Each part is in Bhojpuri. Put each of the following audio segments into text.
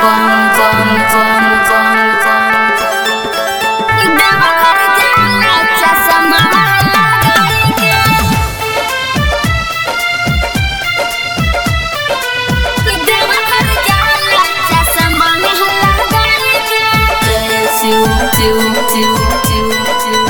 bum bum bum bum bum Deoghar जाला चश्मा लगाई के देवघर जाला चश्मा लगाई के जय शिव शिव शिव शिव शिव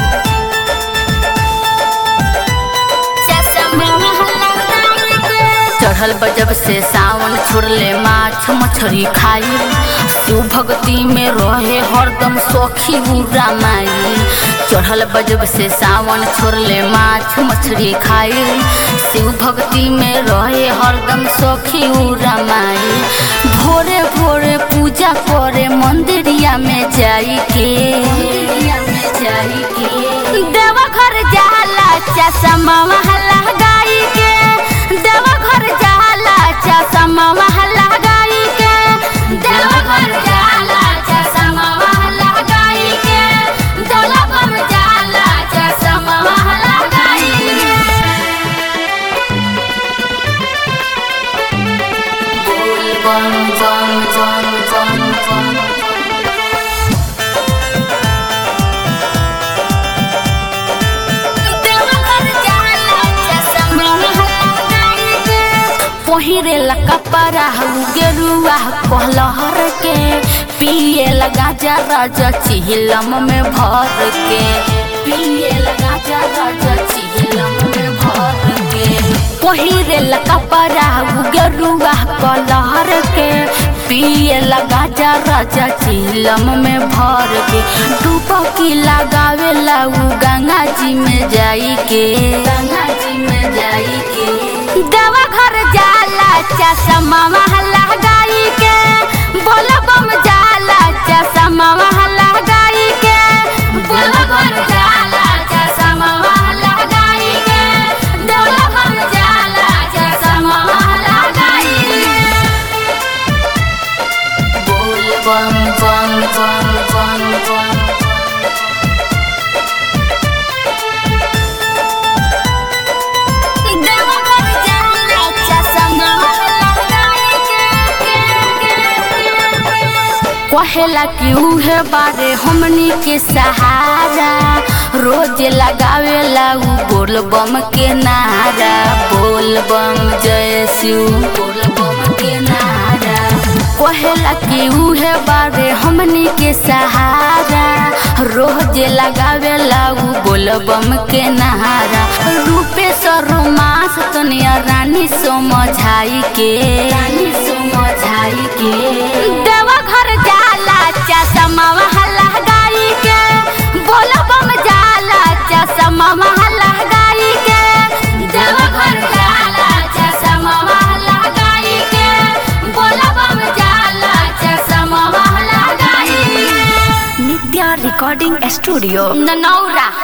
चश्मा लगाई के चढ़ल बजब से सावन छोड़ले माछ मछरी खाई शिव भक्ति में रहे हरदम सखी बुरा माई चढ़ल बजब से सावन छोड़ले माछ मछरी खाई शिव भक्ति में रहे हरदम सखी उरा माई भोरे भोरे पूजा करे मंदिरिया में जाई के मंदिरिया में जाई के देवघर जाला चश्मा लगाई के देवघर जाला चश्मा लगाई के देवघर जाला चश्मा लगाई के देवघर जाला चश्मा लगाई बोल बम बम बम बम बम देवघर जाला चश्मा लगाई के पहिरे ला कपड़ा गेरुआ कहलहर के पिए लगा जा राजा चिहिलम में भर के पिए लगा जा राजा चिहिलम में भर के पहिरे ला कपड़ा गेरुआ कहलहर के पिए लगा जा राजा चिहिलम में भर के डुबकी लगावे ला उ गंगा जी में जाई के गंगा जी में जाई के देवघर जाला चश्मा लगाई के बोलबम जाला चश्मा लगाई के देवघर जाला चश्मा लगाई के देवघर जाला चश्मा लगाई बोल बम बम बम बम बम देवघर जाला चश्मा लगाई के कहेला कि उहे बारे हमनी के सहारा रोज लगावेला उ बोल बम के नारा बोल बम जय शिव बोल बम के नारा कहेला कि उहे बारे हमनी के सहारा रोज लगावेला उ बोल बम के नारा रूपे रोमांस तनिया रानी समझाई के रानी समझाई के देवघर जाला चश्मा लगाई के बोलबम जाला चश्मा लगाई के देवघर जाला चश्मा लगाई के बोलबम जाला चश्मा लगाई नित्या रिकॉर्डिंग स्टूडियो ननौरा